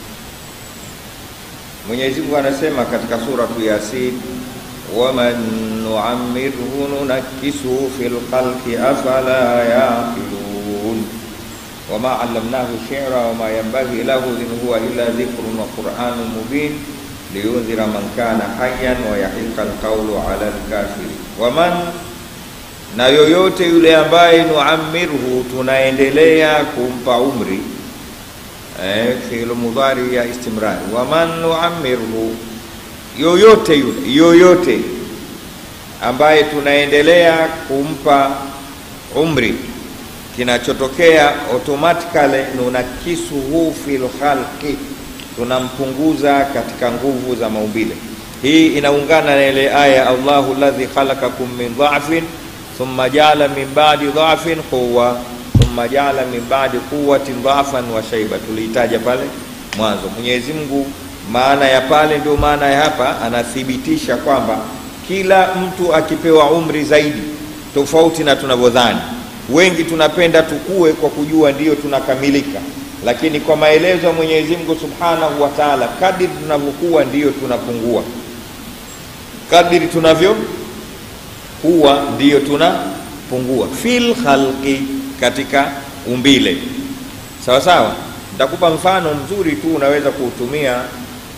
Mwenyezi Mungu anasema katika suratu Yasin, waman nuammirhu nunakisu fil khalqi afala yaqilun wama allamnahu shi'ra wama yanbaghi lahu in huwa illa dhikrun wa qur'anun mubin liyundhira man kana hayyan wa yahiqa alqawlu ala alkafirin waman na yoyote yule ambaye nuamirhu tunaendelea kumpa umri eh, fi'lu mudhari ya istimrar waman nuamirhu yoyote yule yoyote ambaye tunaendelea kumpa umri kinachotokea automatically nunakisuhu fil khalqi tunampunguza katika nguvu za maumbile hii inaungana na ile aya Allahu alladhi khalaqakum min dha'fin thumma ja'ala min ba'di dha'fin quwwa thumma ja'ala min ba'di quwwatin dha'fan wa shayba tuliitaja pale mwanzo Mwenyezi Mungu maana ya pale ndio maana ya hapa anathibitisha kwamba kila mtu akipewa umri zaidi tofauti na tunavyodhani wengi tunapenda tukue kwa kujua ndiyo tunakamilika lakini kwa maelezo ya Mwenyezi Mungu Subhanahu wa Ta'ala kadiri tunavyokuwa ndiyo tunapungua kadiri tunavyo kuwa ndiyo tunapungua fil khalqi katika umbile sawa sawa nitakupa mfano mzuri tu unaweza kuutumia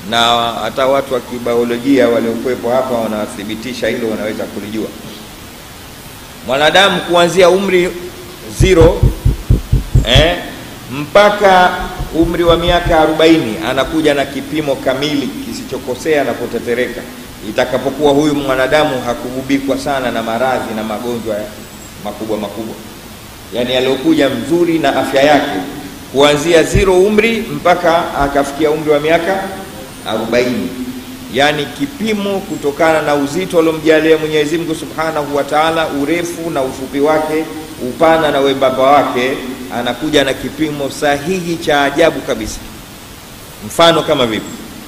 na hata watu wa kibiolojia waliokuwepo hapa wanathibitisha hilo, wanaweza kulijua. Mwanadamu kuanzia umri zero eh, mpaka umri wa miaka arobaini anakuja na kipimo kamili kisichokosea na kutetereka, itakapokuwa huyu mwanadamu hakugubikwa sana na maradhi na magonjwa makubwa makubwa, yaani aliokuja mzuri na afya yake kuanzia zero umri mpaka akafikia umri wa miaka arobaini, yaani kipimo kutokana na uzito aliomjalia Mwenyezi Mungu Subhanahu wa Ta'ala, urefu na ufupi wake, upana na wembamba wake, anakuja na kipimo sahihi cha ajabu kabisa. Mfano kama vipi?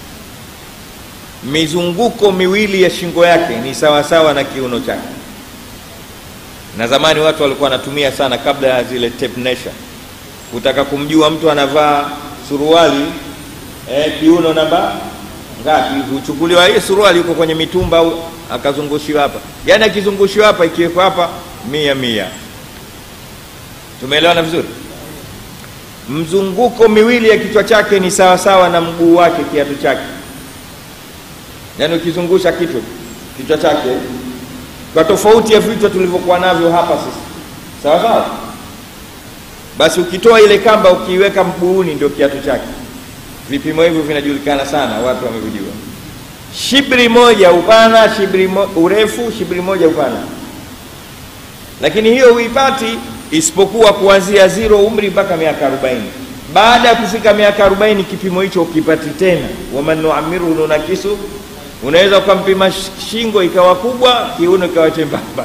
Mizunguko miwili ya shingo yake ni sawasawa sawa na kiuno chake, na zamani watu walikuwa wanatumia sana, kabla ya zile tape measure kutaka kumjua mtu anavaa suruali eh, kiuno namba ngapi, huchukuliwa hii suruali iko kwenye mitumba au akazungushiwa hapa, yaani akizungushiwa hapa, ikiwekwa hapa mia mia. Tumeelewana vizuri? Mzunguko miwili ya kichwa chake ni sawasawa na mguu wake, kiatu chake, yaani ukizungusha kichwa kichwa chake, kwa tofauti ya vichwa tulivyokuwa navyo hapa sisi, sawa sawa basi ukitoa ile kamba ukiiweka mguuni ndio kiatu chake. Vipimo hivyo vinajulikana sana, watu wamevijua. Shibri moja upana, shibri mo, urefu, shibri moja upana, lakini hiyo huipati isipokuwa kuanzia zero umri mpaka miaka arobaini. Baada ya kufika miaka arobaini kipimo hicho ukipati tena, waman nuamiru nunakisu. Unaweza ukampima shingo ikawa kubwa, kiuno ikawa chembamba.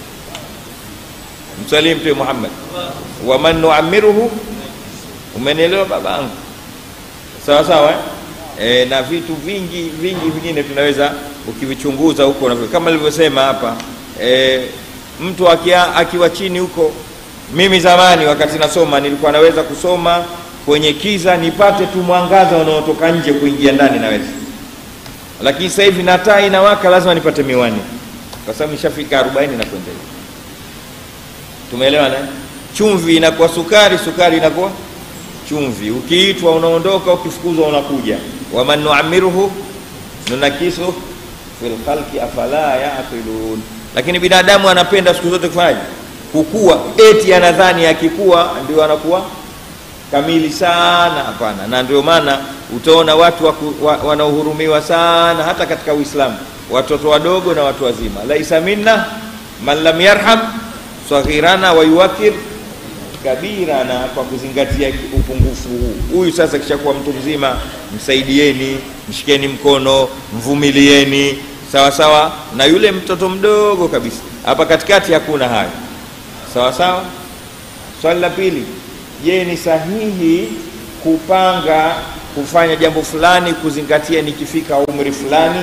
Msalimu Mtume Muhammad waman nuamiruhu, umenielewa babangu? Sawa sawa eh? E, na vitu vingi vingi vingine tunaweza ukivichunguza huko, kama nilivyosema hapa e, mtu akia, akiwa chini huko. Mimi zamani wakati nasoma nilikuwa naweza kusoma kwenye kiza nipate tu mwangaza unaotoka nje kuingia ndani naweza, lakini sasa hivi na taa inawaka lazima nipate miwani, kwa sababu nishafika arobaini na kwenda hivi. Tumeelewana? Chumvi inakuwa sukari, sukari inakuwa chumvi. Ukiitwa unaondoka, ukifukuzwa unakuja. waman nuamiruhu nunakisu fil khalqi afala yaqilun. Lakini binadamu anapenda siku zote kufanyaje? Kukua, eti anadhani akikua ndio anakuwa kamili sana. Hapana, na ndio maana utaona watu wa, wanaohurumiwa sana hata katika Uislamu, watoto wadogo na watu wazima. laisa minna man lam yarham saghirana wa yuwakir kabirana, kwa kuzingatia upungufu huu. Huyu sasa kishakuwa mtu mzima, msaidieni, mshikeni mkono, mvumilieni, sawa sawa na yule mtoto mdogo kabisa. Hapa katikati hakuna hayo, sawa sawa. Swali la pili, je, ni sahihi kupanga kufanya jambo fulani kuzingatia nikifika umri fulani?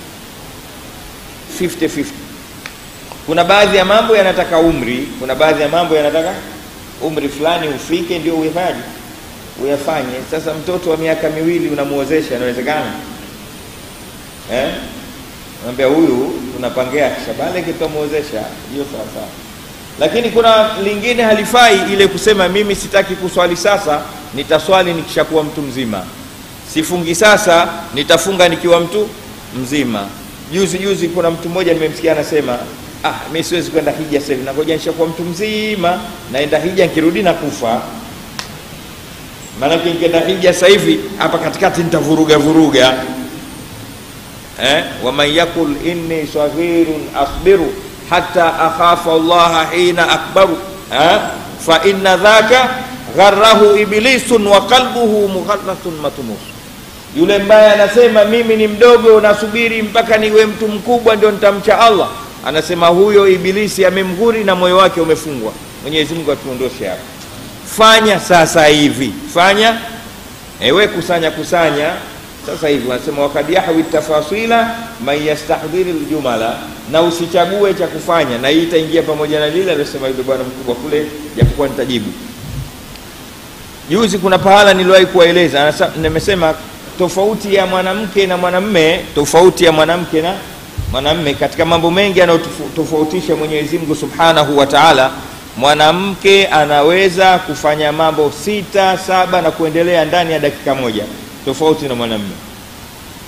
50-50 kuna baadhi ya mambo yanataka umri, kuna baadhi ya mambo yanataka umri fulani ufike ndio uyafaje, uyafanye. Sasa mtoto wa miaka miwili unamuozesha, inawezekana eh? Naambia huyu tunapangia kishabale kitamuozesha, hiyo sawa sawa. Lakini kuna lingine halifai, ile kusema mimi sitaki kuswali sasa, nitaswali nikishakuwa mtu mzima, sifungi sasa, nitafunga nikiwa mtu mzima. Juzi juzi kuna mtu mmoja nimemsikia anasema Ah, mimi siwezi kwenda hija sasa hivi, nangoja nishakuwa mtu mzima, naenda hija, nikirudi na kufa. Maanake nikienda hija sasa hivi hapa katikati nitavuruga vuruga eh? waman yakul inni saghirun asbiru hatta akhafa allaha hina akbaru eh? fa inna dhaka gharrahu iblisun wa qalbuhu mughallathun matmus. Yule mbaye anasema mimi ni mdogo, nasubiri mpaka niwe mtu mkubwa ndio nitamcha Allah anasema huyo Ibilisi amemghuri na moyo wake umefungwa. Mwenyezi Mungu atuondoshe hapo. Fanya sasa hivi, fanya ewe, kusanya kusanya sasa hivi. Wanasema wakad yahwi tafasila man yastahdhiri ljumala, na usichague cha kufanya, na hii itaingia pamoja na lile aliyosema yule bwana mkubwa kule, japokuwa nitajibu juzi. Kuna pahala niliwahi kuwaeleza, nimesema tofauti ya mwanamke na mwanamme, tofauti ya mwanamke na mwanamme katika mambo mengi yanayotofautisha Mwenyezi Mungu Subhanahu wa Ta'ala. Mwanamke anaweza kufanya mambo sita saba na kuendelea ndani ya dakika moja, tofauti na mwanamme.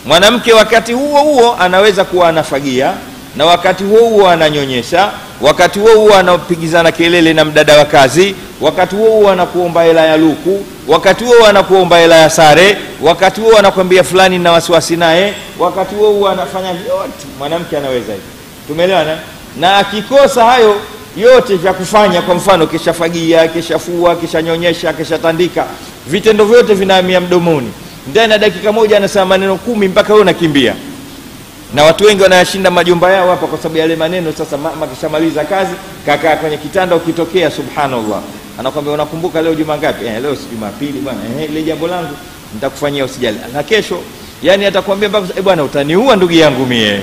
mwanamke wakati huo huo anaweza kuwa anafagia na wakati huo huo ananyonyesha wakati huo huo anapigizana kelele na mdada wa kazi wakati huo huo anakuomba hela ya luku wakati huo anakuomba hela ya sare wakati huo anakwambia fulani na wasiwasi naye wakati huo huo anafanya yote mwanamke anaweza hivi tumeelewana na akikosa hayo yote vya kufanya kwa mfano kishafagia kishafua kishanyonyesha kishatandika vitendo vyote vinahamia mdomoni ndani ya dakika moja anasema maneno kumi mpaka wewe unakimbia na watu wengi wanayashinda majumba yao hapa kwa sababu yale maneno sasa mama kishamaliza kazi kakaa kwenye kitanda ukitokea subhanallah anakwambia unakumbuka leo juma ngapi eh, leo si jumapili bwana eh, ile jambo langu nitakufanyia usijali na kesho yani atakwambia mpaka eh, bwana utaniua ndugu yangu mie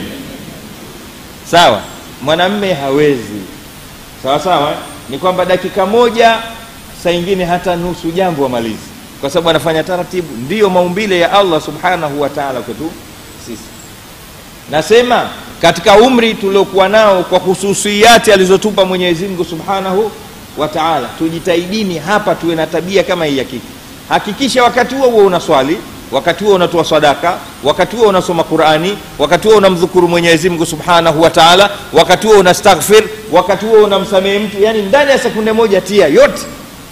sawa mwanamme hawezi sawa sawa ni kwamba dakika moja saa ingine hata nusu jambo amalizi kwa sababu anafanya taratibu ndiyo maumbile ya allah subhanahu wa taala kwetu sisi nasema katika umri tuliokuwa nao kwa hususiyati alizotupa mwenyezi mungu subhanahu wa taala tujitahidini hapa tuwe na tabia kama hii ya kike hakikisha wakati huo huo unaswali wakati huo unatoa sadaka wakati huo unasoma qurani wakati huo unamdhukuru mwenyezi mungu subhanahu wa taala wakati huo unastaghfir wakati huo unamsamehe mtu yani ndani ya sekunde moja tia yote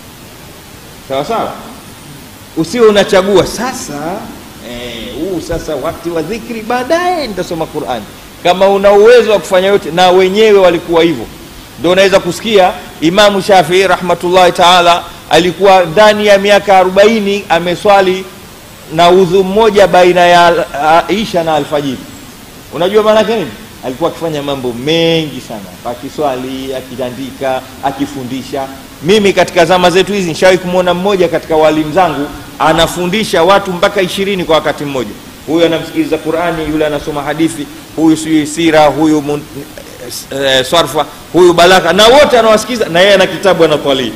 sawa sawa usiwe unachagua sasa huu eh, sasa wakati wa dhikri baadaye nitasoma qurani kama una uwezo wa kufanya yote na wenyewe walikuwa hivyo ndio unaweza kusikia imamu shafii rahmatullahi taala alikuwa ndani ya miaka arobaini ameswali na udhu mmoja baina ya isha na alfajiri unajua maanake nini alikuwa akifanya mambo mengi sana akiswali akitandika akifundisha mimi katika zama zetu hizi nishawahi kumwona mmoja katika walimu zangu anafundisha watu mpaka ishirini kwa wakati mmoja huyu anamsikiliza qurani yule anasoma hadithi huyu sijui sira huyu mun, e, sarfa huyu balagha na wote anawasikiliza na yeye ana kitabu anatwalii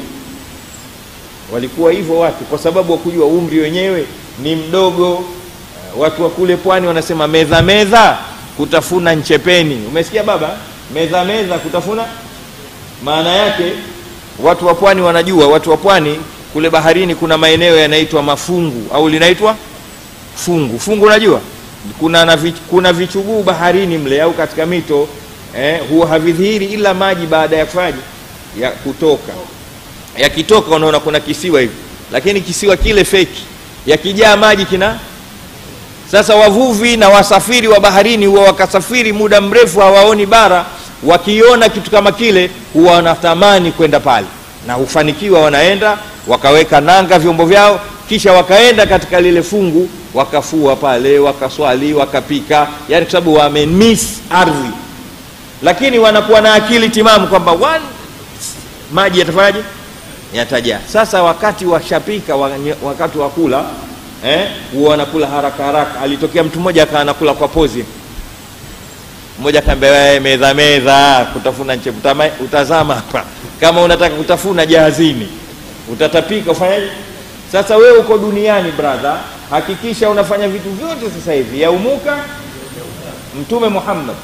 walikuwa hivyo watu kwa sababu wakujua umri wenyewe ni mdogo watu wa kule pwani wanasema medha medha kutafuna nchepeni umesikia baba medha medha kutafuna maana yake watu wa pwani wanajua watu wa pwani kule baharini kuna maeneo yanaitwa mafungu au linaitwa fungu fungu unajua kuna, na vich, kuna vichuguu baharini mle au katika mito eh, huwa havidhihiri ila maji baada ya kufaji ya kutoka yakitoka unaona kuna kisiwa hivi lakini kisiwa kile feki yakijaa maji kina sasa wavuvi na wasafiri wa baharini huwa wakasafiri muda mrefu hawaoni bara wakiona kitu kama kile huwa wanatamani kwenda pale na hufanikiwa wanaenda wakaweka nanga vyombo vyao kisha wakaenda katika lile fungu wakafua pale wakaswali wakapika yani kwa sababu wamemiss ardhi lakini wanakuwa na akili timamu kwamba maji yatafanyaje yatajaa sasa wakati washapika wakati wa kula eh, huwa wanakula haraka haraka alitokea mtu mmoja akawa anakula kwa pozi mmoja akaambia medha medha kutafuna nche utazama hapa kama unataka kutafuna jahazini utatapika ufanyaje sasa wewe uko duniani brother hakikisha unafanya vitu vyote sasa hivi yaumuka mtume muhammad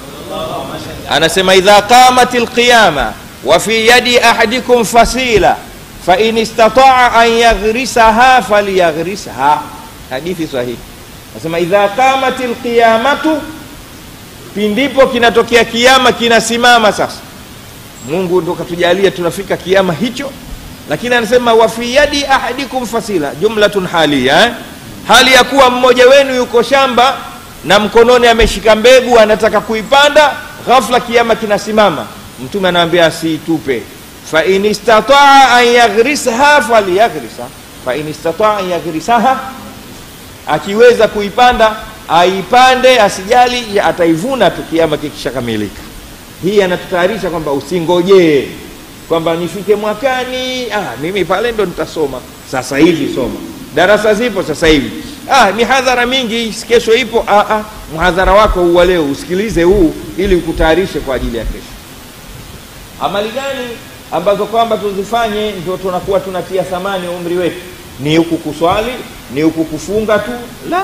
anasema idha qamat lqiyama wa fi yadi ahadikum fasila fain istataa an yaghrisaha falyaghrisha hadithi sahihi anasema idha qamat lqiyamatu pindipo kinatokea kiama kinasimama sasa mungu ndo katujalia tunafika kiama hicho lakini anasema wafi yadi ahadikum fasila jumlatun halia eh? hali ya kuwa mmoja wenu yuko shamba na mkononi ameshika mbegu anataka kuipanda ghafla kiama kinasimama mtume anawambia asiitupe fain istataa an yaghrisha falyaghrisha fain istataa an yaghrisaha akiweza kuipanda aipande asijali ataivuna tu kiama kikishakamilika hii anatutayarisha kwamba usingojee kwamba nifike mwakani ah, mimi pale ndo nitasoma sasa hivi soma darasa zipo sasa hivi ah, mihadhara mingi kesho ipo ah, ah, mhadhara wako huwa leo usikilize huu ili ukutayarishe kwa ajili ya kesho amali gani ambazo kwamba tuzifanye ndio tunakuwa tunatia thamani umri wetu ni huku kuswali ni huku kufunga tu la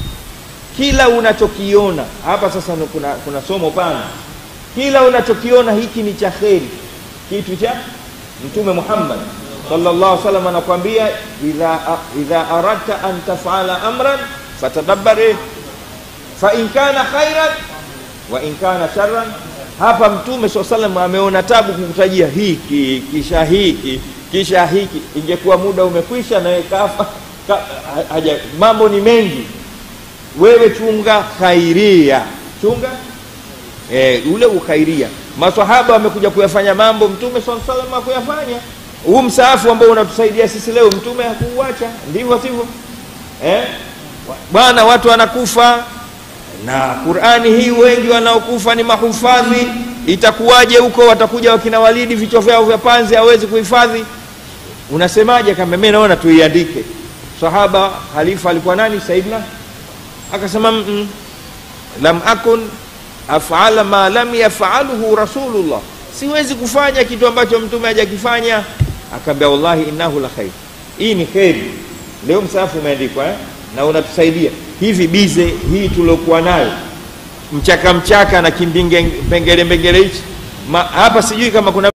kila unachokiona hapa sasa kuna, kuna somo pana kila unachokiona hiki ni cha kheri kitu cha mtume muhammad sallallahu alaihi wasallam anakwambia idha, idha aradta an tafala amran fatadabbar fa in kana khairan wa in kana sharran hapa mtume saa salam ameona tabu kukutajia hiki kisha hiki kisha hiki ingekuwa muda umekwisha nawe kafa ka, haja, mambo ni mengi wewe chunga khairia chunga e, ule ukhairia masahaba wamekuja kuyafanya mambo mtume saa salam hakuyafanya huu msaafu ambao unatusaidia sisi leo mtume hakuuacha ndivyo sivyo eh? bwana watu wanakufa na qurani hii wengi wanaokufa ni mahufadhi itakuwaje huko watakuja wakina walidi vichwa vyao vya panzi hawezi kuhifadhi unasemaje kama mi naona tuiandike sahaba halifa alikuwa nani saidna akasema mm -mm. lam akun afala ma lam yafaluhu rasulullah siwezi kufanya kitu ambacho mtume hajakifanya akaambia wallahi innahu la khair hii ni kheri leo msaafu umeandikwa eh? na unatusaidia hivi bize hii tuliokuwa nayo mchaka mchaka na kimbingepengele mbengele hichi hapa sijui kama kuna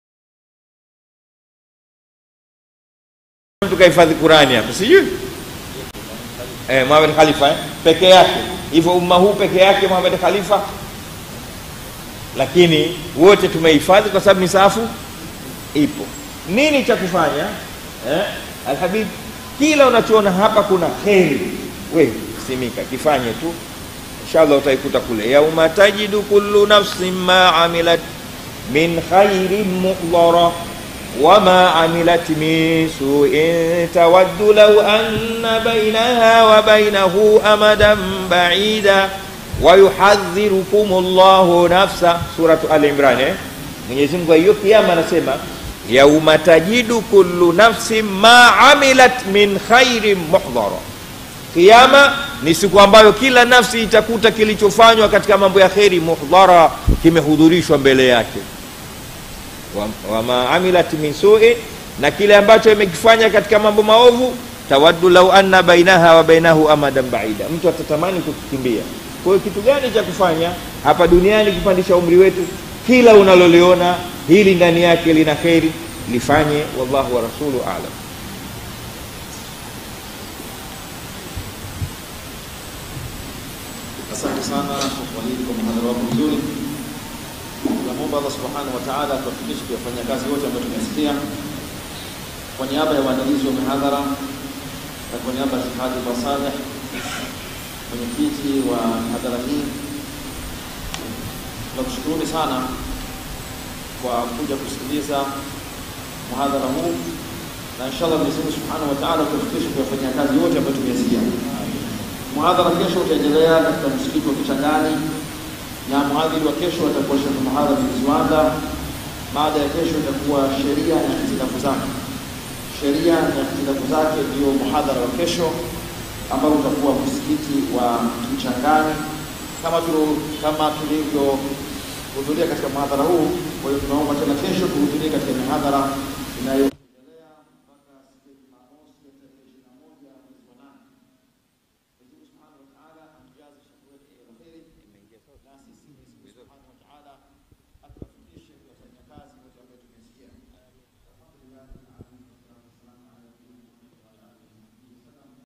mtu kahifadhi qurani hapa sijui eh, Muhammad Khalifa eh? peke yake hivyo umma huu peke yake Muhammad Khalifa lakini wote tumehifadhi kwa sababu misaafu ipo nini cha kufanya eh? alhabib kila unachoona hapa kuna kheri we simika kifanye tu inshallah utaikuta kule yauma tajidu kullu nafsin ma amilat min khairin muhdara wama amilat min suin tawaddu law anna bainaha wa bainahu amadan baida wayuhadhirukum llahu nafsa suratu al imran eh? mwenyezi mungu hiyo kiama anasema yauma tajidu kullu nafsin ma amilat min khairin muhdara kiama ni siku ambayo kila nafsi itakuta kilichofanywa katika mambo ya kheri muhdhara kimehudhurishwa mbele yake wama wa amilat min suin na kile ambacho imekifanya katika mambo maovu tawaddu lau anna bainaha wa bainahu amadan baida mtu atatamani kukimbia kwa hiyo kitu gani cha kufanya hapa duniani kupandisha umri wetu kila unaloliona hili ndani yake lina kheri lifanye wallahu wa rasulu alam Asante sana Walidi kwa mhadhara wako mzuri. Tunamwomba Allah subhanahu wa ta'ala atuwafikishe kuyafanya kazi yote ambayo tumesikia. Kwa niaba ya waandalizi wa mihadhara na kwa niaba ya Sheikh Hadi Saleh, mwenyekiti wa hadhara hii, tunakushukuruni sana kwa kuja kusikiliza mhadhara huu, na inshallah Mwenyezi Mungu subhanahu wa ta'ala atuwafikishe kuyafanyia kazi yote ambayo tumesikia. Muhadhara kesho utaendelea katika msikiti wa Kichangani na mhadhiri wa kesho atakuwa Sheikh Muhadhar bin Ziwanda. Baada ya kesho itakuwa sheria na hitilafu zake. Sheria na hitilafu zake ndio muhadhara wa kesho ambao utakuwa msikiti wa Kichangani kama tu, kama tulivyohudhuria katika muhadhara huu. Kwa hiyo tunaomba tena kesho tuhudhurie katika mihadhara inayo